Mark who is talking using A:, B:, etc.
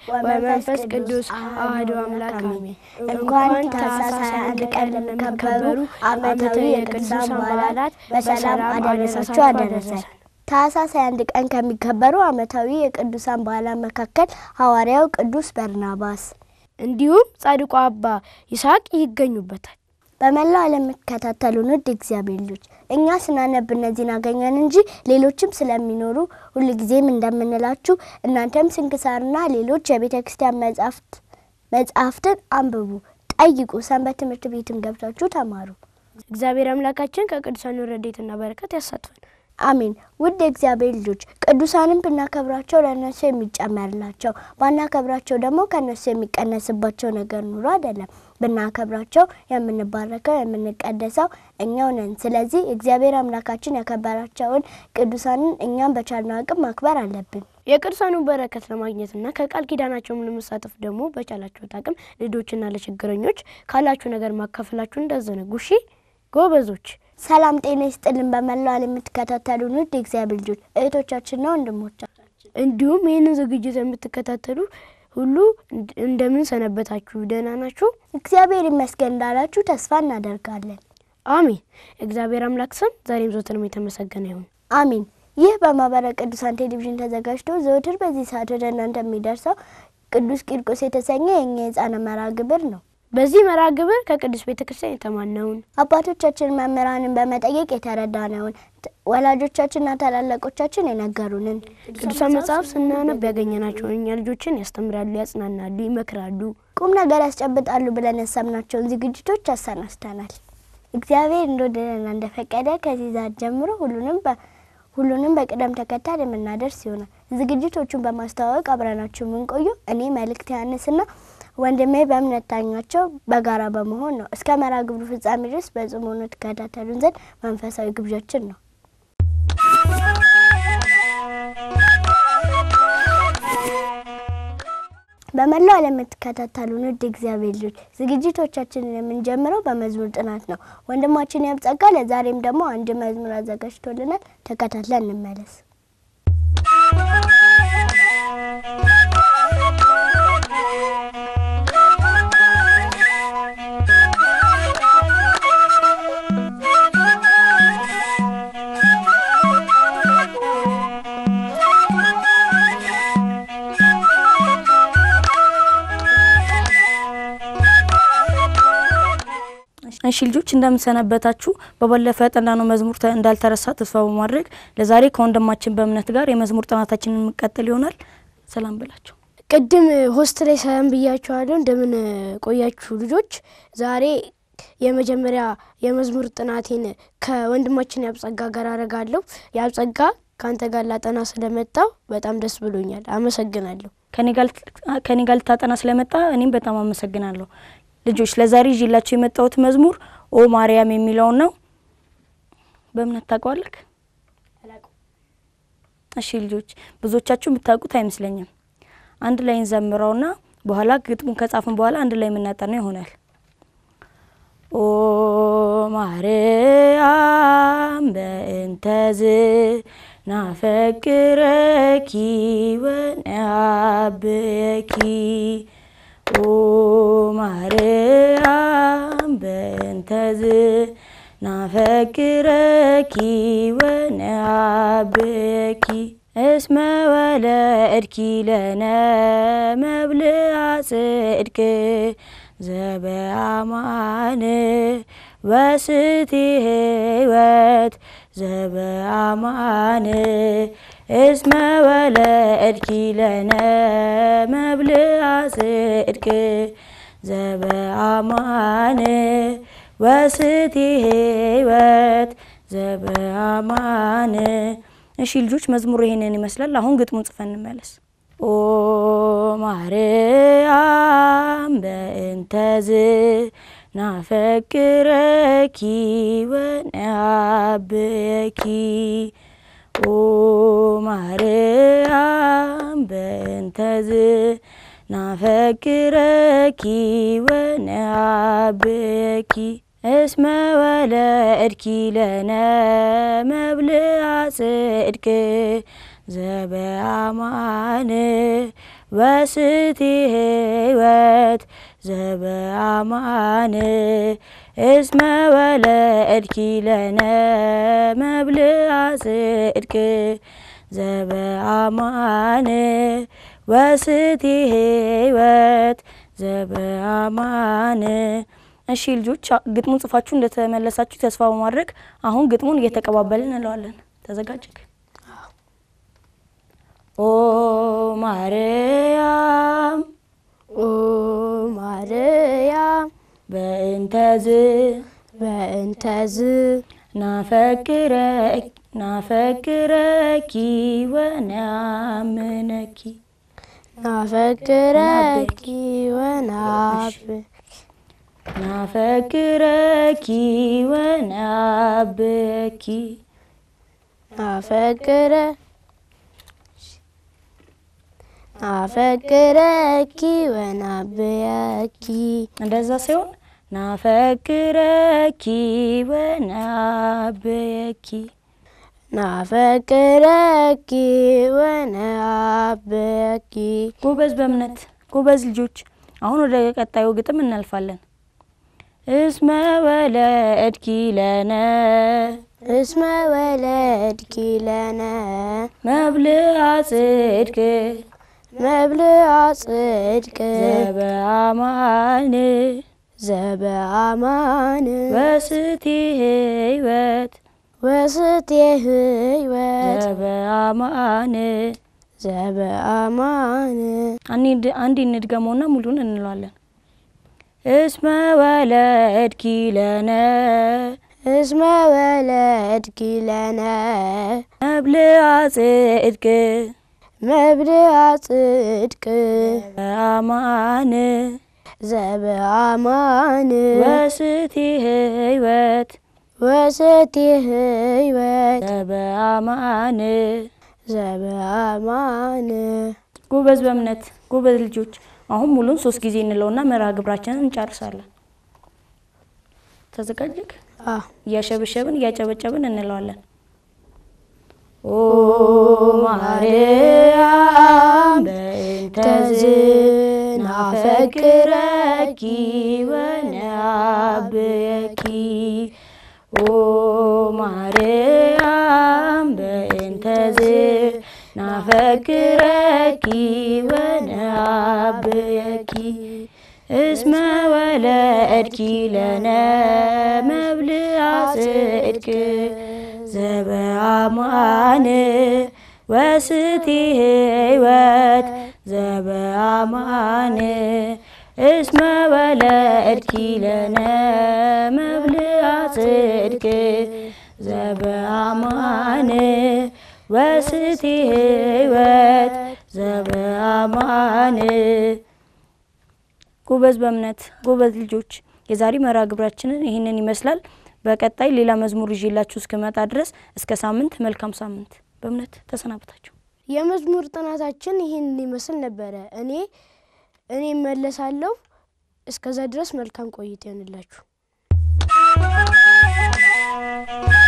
A: ወመንፈስ ቅዱስ አሐዱ አምላክ አሜን። እንኳን ታኅሳስ 21 ቀን ለሚከበሩ ዓመታዊ የቅዱሳን በዓላት በሰላም አደረሳችሁ አደረሰን።
B: ታኅሳስ 21 ቀን ከሚከበሩ ዓመታዊ የቅዱሳን በዓላት መካከል ሐዋርያው ቅዱስ በርናባስ
A: እንዲሁም ጻድቁ አባ ይስሐቅ ይገኙበታል።
B: በመላው ዓለም የምትከታተሉን ውድ እግዚአብሔር ልጆች እኛ ስናነብ እነዚህን አገኘን እንጂ ሌሎችም ስለሚኖሩ ሁልጊዜም እንደምንላችሁ እናንተም ስንክሳርና ሌሎች የቤተ ክርስቲያን መጻሕፍት መጽሐፍትን አንብቡ፣ ጠይቁ፣ ሰንበት ትምህርት ቤትም ገብታችሁ ተማሩ።
A: እግዚአብሔር አምላካችን ከቅዱሳኑ ረድኤትና በረከት ያሳትፈን።
B: አሜን። ውድ የእግዚአብሔር ልጆች ቅዱሳንን ብናከብራቸው ለእነሱ የሚጨመርላቸው ባናከብራቸው ደግሞ ከእነሱ የሚቀነስባቸው ነገር ኑሮ አይደለም። ብናከብራቸው የምንባረከው የምንቀደሰው እኛው ነን። ስለዚህ እግዚአብሔር አምላካችን ያከበራቸውን ቅዱሳንን እኛም በቻልነው አቅም ማክበር አለብን።
A: የቅዱሳኑ በረከት ለማግኘትና ከቃል ኪዳናቸውም ለመሳተፍ ደግሞ በቻላችሁት አቅም ልጆችና ለችግረኞች ካላችሁ ነገር ማካፈላችሁ እንዳዘነጉ እሺ ጎበዞች።
B: ሰላም ጤና ይስጥልን። በመላው ዓለም የምትከታተሉን ውድ የእግዚአብሔር ልጆች እህቶቻችንና ወንድሞቻችን
A: እንዲሁም ይህንን ዝግጅት የምትከታተሉ ሁሉ እንደምን ሰነበታችሁ? ደህና ናችሁ?
B: እግዚአብሔር ይመስገን እንዳላችሁ ተስፋ እናደርጋለን።
A: አሜን። እግዚአብሔር አምላክ ስም ዛሬም ዘወትርም የተመሰገነ ይሁን።
B: አሜን። ይህ በማህበረ ቅዱሳን ቴሌቪዥን ተዘጋጅቶ ዘወትር በዚህ ሰዓት ወደ እናንተ የሚደርሰው ቅዱስ ቂርቆስ የተሰኘ የእኛ የሕፃናት መርሃ ግብር ነው።
A: በዚህ መርሃ ግብር ከቅዱስ ቤተ ክርስቲያን የተማነውን
B: አባቶቻችን መምህራንን በመጠየቅ የተረዳነውን ወላጆቻችንና ታላላቆቻችን የነገሩንን
A: ቅዱሳን መጽሐፍ ስናነብ ያገኘናቸውን እኛ ልጆችን ያስተምራሉ፣ ያጽናናሉ፣ ይመክራሉ፣
B: ቁም ነገር ያስጨብጣሉ ብለን ያሰብናቸውን ዝግጅቶች አሰናስተናል። እግዚአብሔር እንደወደደና እንደፈቀደ ከዚህ ሰዓት ጀምሮ ሁሉንም ሁሉንም በቅደም ተከተል የምናደርስ ይሆናል። ዝግጅቶቹን በማስተዋወቅ አብረናችሁ የምንቆዩ እኔ መልእክት ያንስና ወንድሜ በእምነት ዳኛቸው በጋራ በመሆን ነው። እስከ መርሃ ግብሩ ፍጻሜ ድረስ በጽሞና ተከታተሉን ዘንድ መንፈሳዊ ግብዣችን ነው። በመላው ዓለም የምትከታተሉን ውድ እግዚአብሔር ልጆች ዝግጅቶቻችንን የምንጀምረው በመዝሙር ጥናት ነው። ወንድማችን ያብጸጋ ለዛሬም ደግሞ አንድ መዝሙር አዘጋጅቶልናል። ተከታትለን እንመለስ።
C: እሺ ልጆች እንደምንሰነበታችሁ። በባለፈ ያጠናነው መዝሙር እንዳልተረሳ ተስፋ በማድረግ ለዛሬ ከወንድማችን በእምነት ጋር የመዝሙር ጥናታችንን የምንቀጥል ይሆናል። ሰላም ብላቸው።
A: ቅድም ሆስት ላይ ሰላም ብያችኋለሁ። እንደምን ቆያችሁ ልጆች? ዛሬ የመጀመሪያ የመዝሙር ጥናቴን ከወንድማችን ያብጸጋ ጋር አረጋለሁ። ያብጸጋ ከአንተ ጋር ላጠና ስለመጣው በጣም ደስ ብሎኛል። አመሰግናለሁ።
C: ከኔ ጋር ልታጠና ስለመጣ እኔም በጣም አመሰግናለሁ። ልጆች ለዛሬ ይዤላቸው የመጣሁት መዝሙር ኦ ማርያም የሚለውን ነው። በእምነት ታውቀዋለህ? እሺ ልጆች ብዙዎቻችሁ የምታውቁት አይመስለኝም። አንድ ላይ እንዘምረውና በኋላ ግጥሙን ከጻፍን በኋላ አንድ ላይ የምናጠናው ይሆናል። ኦ ማርያም በእንተዝ ናፈቅረኪ ወነአብየኪ ኦ ማርያም በእንተዝ ናፈቅረኪ ወነአብየኪ እስመ ወለድኪ ለነ መብልዐ ጽድቅ ዘበአማን ወስቲ ሕይወት ዘበአማን እስመ ወለድኪ ለነ መብልዐ ጽድቅ ዘበአማን ወስቲ ሕይወት ዘበአማን። እሺ ልጆች መዝሙሩ ይሄንን ይመስላል። አሁን ግጥሙን ጽፈን እንመለስ። ኦ ማርያም በእንተዝ ናፈቅረኪ ወነአብየኪ ኦ ማርያም በእንተዝ ናፈቅረኪ ወነአብየኪ እስመ ወለድኪ ለነ መብልዐ ጽድቅ ዘበአማን ወስቲ ህይወት ዘበአማን እስመ ወለድኪ ለነ መብልዐ ጽድቅ ዘበአማን ወስቲ ህይወት ዘበአማን። እሺ ልጆች ግጥሙን ጽፋችሁ እንደተመለሳችሁ ተስፋ በማድረግ አሁን ግጥሙን እየተቀባበልን እንለዋለን። ተዘጋጅክ? ኦ ማርያም
A: ኦ ማርያም
C: በእንተዝ
A: በእንተዝ
C: ናፈቅረ ናፈቅረኪ ወናምነኪ
A: ናፈቅረኪ ወናብ
C: ናፈቅረኪ ወናብኪ
A: ናፈቅረ ናፈቅረኪ ወናብየኪ
C: እንደዛ ሲሆን ናፈቅረኪ ወናብየኪ
A: ናፈቅረኪ ወናብየኪ
C: ጎበዝ በእምነት ጎበዝ ልጆች። አሁን ወደ ቀጣዩ ግጥም እናልፋለን። እስመ ወለድኪ ለነ
A: እስመ ወለድኪ ለነ
C: መብልዐ ጽድቅ
A: መብልዐ ጽድቅ
C: ዘበአማን
A: ዘበአማን
C: ወስቲ ህይወት
A: ወስቴ ህይወት
C: ዘበአማን
A: ዘበአማን
C: አንድ አንድ እንድገመውና ሙሉን እንለዋለን። እስመ ወለድኪ ለነ
A: እስመ ወለድኪ ለነ
C: መብልዐ ጽድቅ
A: መብልዐ ጽድቅ
C: ዘበአማን
A: ዘበአማን
C: ወስቲ ህይወት
A: ወስቴ ህይወት
C: ዘበአማን
A: ዘበአማን
C: ጎበዝ በእምነት ጎበዝ ልጆች። አሁን ሙሉን ሶስት ጊዜ እንለውና መርሃ ግብራችንን እንጨርሳለን። ተዘጋጅክ?
A: አ
C: እያሸበሸብን እያጨበጨብን እንለዋለን። ኦ ማርያም በእንተዝ ናፈቅረኪ ወናብየኪ ኦ ማርያም በእንተዝ ናፈቅረኪ ወናብየኪ እስመ ወለድኪ ለነ መብልዐ ጽድቅ ዘበአማን ወስቲ ህይወት ዘበአማን እስመ ወለድኪ ለነ መብልዐ ጽድቅ ዘበአማን ወስቲ ህይወት ዘበአማን ጎበዝ በእምነት ጎበዝ ልጆች። የዛሬ መርሃ ግብራችንን ይህንን ይመስላል። በቀጣይ ሌላ መዝሙር ይዤላችሁ እስክመጣ ድረስ እስከ ሳምንት መልካም ሳምንት። በእምነት ተሰናብታችሁ
A: የመዝሙር ጥናታችን ይህን ይመስል ነበረ። እኔ እኔ እመለሳለሁ። እስከዛ ድረስ መልካም ቆይታ ይሆንላችሁ።